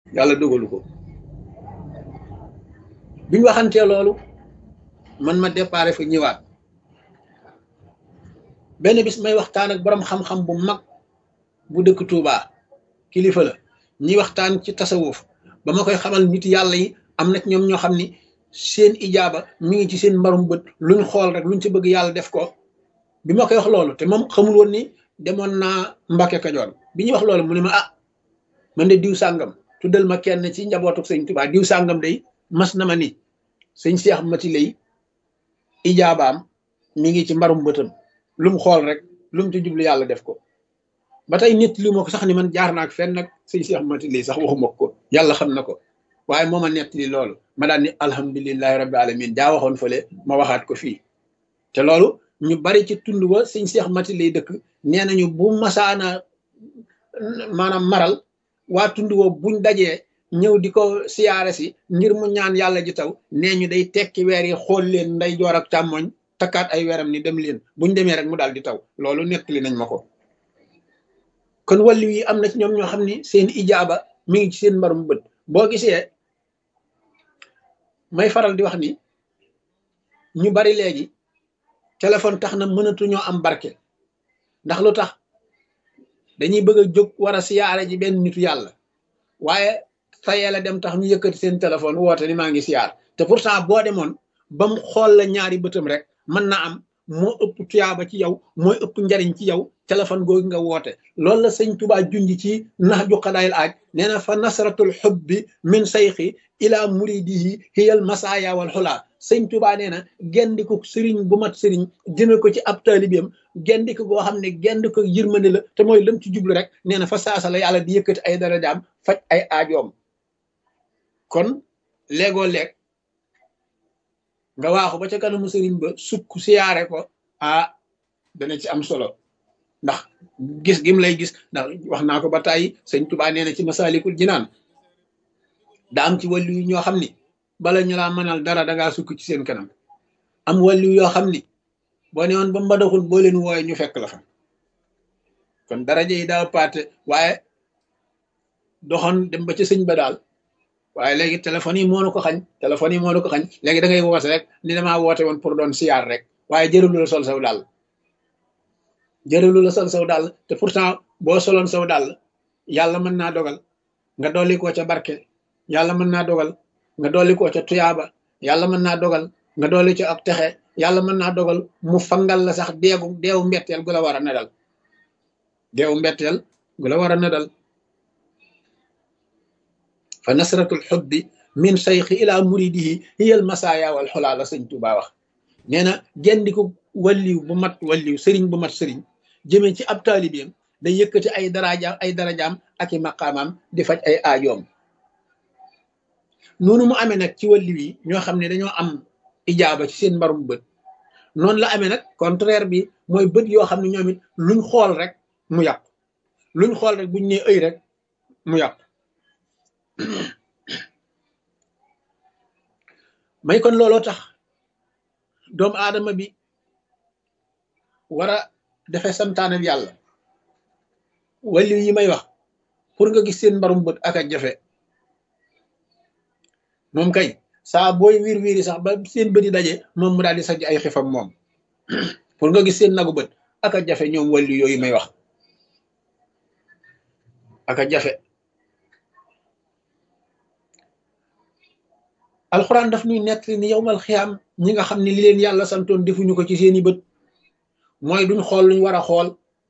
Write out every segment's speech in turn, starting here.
yàlla dogalu ko biñ waxantee loolu man ma déparé fa ñëwaat benn bis may waxtaan ak borom xam-xam bu mag bu dëkk Touba kilifa la ñuy waxtaan ci tasawuf ba ma koy xamal nit yàlla yi am na ci ñoom ñoo xam ni seen ijaaba mi ngi ci seen mbarum bët luñ xool rek luñ ci bëgg yàlla def ko bi ma koy wax loolu te moom xamul woon ni demoon naa Mbàkke Kajoor bi ñuy wax loolu mu ne ma ah man de diw sàngam tuddal ma kenn ci njabootu sëñ Touba diw sàngam day mas na ma ni sëñ Seex Mati lay ijaabaam mi ngi ci mbarum bëtam lu mu xool rek lu mu ci jublu yàlla def ko ba tey nit li ma ko sax ni man jaar naa ak fenn nag sëñ Seex Mati lay sax waxuma ko yàlla xam na ko waaye moo ma nettali loolu ma daan ni alhamdulilahi rabbi alamin jaa waxoon fële ma waxaat ko fii te loolu ñu bari ci tund wa sëñ Seex Mati lay dëkk nee nañu bu masaana maanaam maral waa tund wa buñ dajee ñëw di ko siyaare si ngir mu ñaan yàlla ji taw nee ñu day tekki weer yi xool leen nday joor ak càmmoñ takkaat ay weeram ni dem leen buñ demee rek mu daal di taw loolu nettali nañ ma ko kon wàllu yi am na ci ñoom ñoo xam ni seen ijaaba mi ngi ci seen mbarum bët boo gisee may faral di wax ni ñu bari léegi téléphone tax na mënatuñoo am barke ndax lu tax dañuy bëgg a jóg war a siyaare ji benn nitu yàlla waaye tayee la dem tax ñu yëkkati seen téléphone woote ni maa ngi siyaar te pourtant boo demoon ba mu xool la ñaari bëtam rek mën na am moo ëpp tuyaaba ci yow mooy ëpp njariñ ci yow téléphone googu nga woote loolu la sëñ Tuubaa junj ci nax ju xadaayil aaj nee na fa nasratul xubbi min sayxi ila muridihi hiyal masaaya wal xulaa sëñ Tuubaa nee na gendiku sëriñ bu mat sëriñ jëme ko ci ab taalibeem gendiku goo xam ne gendiku yërmande la te mooy lam ci jublu rek nee na fa saasa la yàlla di yëkkati ay darajaam faj ay aajoom kon léegoo leeg nga waaxu ba ca kanamu sëriñ ba sukk siyaare ko ah dana ci am solo ndax gis gim lay gis ndax wax naa ko ba tàyyi sëñ Tuubaa nee na ci masaalikul jinaan da am ci wàllu yu ñoo xam ni bala ñu laa mënal dara dangaa sukk ci seen kanam am wàllu yoo xam ni boo ne woon ba mbadaxul boo leen wooye ñu fekk la fa kon daraja yi daa paate waaye doxoon dem ba ca sëñ ba daal waaye léegi téléphone yi moo na ko xañ téléphone yi moo na ko xañ léegi da ngay woote rek ni damaa woote woon pour doon siyaar rek waaye jërëlu la sol saw daal jërëlu la sol saw daal te pourtant boo soloon saw daal yàlla mën naa dogal nga dolli koo ca barke yàlla mën naa dogal nga dolli koo ca tuyaaba yàlla mën naa dogal nga dolli ca ak texe yàlla mën naa dogal mu fangal la sax deegu deewu mbetteel gu la war a nedal deewu mbetteel gu la war a nedal fa nasratul xubbi min sayxi ila muridihi hiyal masaaya wal xulaa la sëñ Tuubaa wax nee na gendiku walliw bu mat walliw sëriñ bu mat sëriñ jëmee ci ab taalibeem day yëkkati ay darajaam ay darajaam ak i maqaamaam di faj ay aajoom noonu mu amee nag ci walliw yi ñoo xam ne dañoo am ijaaba ci seen mbarum bët noonu la amee nag contraire bi mooy bët yoo xam ne ñoom it luñ xool rek mu yàqu luñ xool rek buñ nee ëy rek mu yàqu may kon looloo tax doomu aadama bi war a defe santaane yàlla wàllu yi may wax pour nga gis seen mbarum bët ak a jafe moom kay saa booy wiir wiiri sax ba seen bët yi daje moom mu daal di sajj ay xifam moom pour nga gis seen nagu bët ak a jafe ñoom wàllu yooyu may wax ak a jafe alxuraan daf ñuy nekk ni yowmal xiyaam ñi nga xam ne li leen yàlla santoon defuñu ko ci seeni bët mooy duñ xool luñ war a xool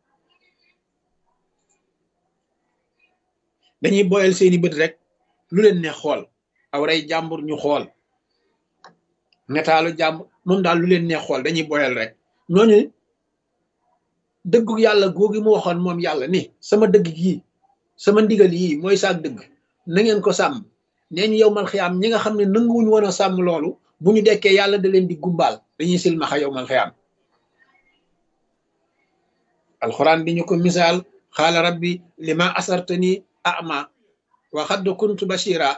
dañuy boyal seeni bët rek lu leen neex xool aw rey jàmbur ñu xool netaalu jàmbur moom daal lu leen neex xool dañuy boyal rek ñooñu dëggu yàlla googi mu waxoon moom yàlla ni sama dëgg gii sama ndigal yii mooy saak dëgg na ngeen ko sàmm nee ñu yow mal xiyaam ñi nga xam ne nanguwuñ woon a sàmm loolu bu ñu dekkee yàlla da leen di gumbaal dañuy silmaxa yow mal xiyaam alxuraan di ñu ko misaal xaala rabbi lima asartani ama wa xadd kuntu bashira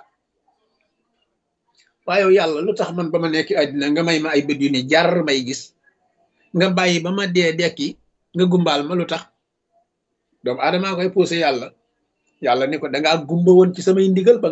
waaye yàlla lu tax man ba ma nekk àddina nga may ma ay bët yu ni jar may gis nga bàyyi ba ma dee dekki nga gumbaal ma lu tax doomu aadamaa koy poussé yàlla yàlla ni ko dangaa gumba woon ci samay ndigal ba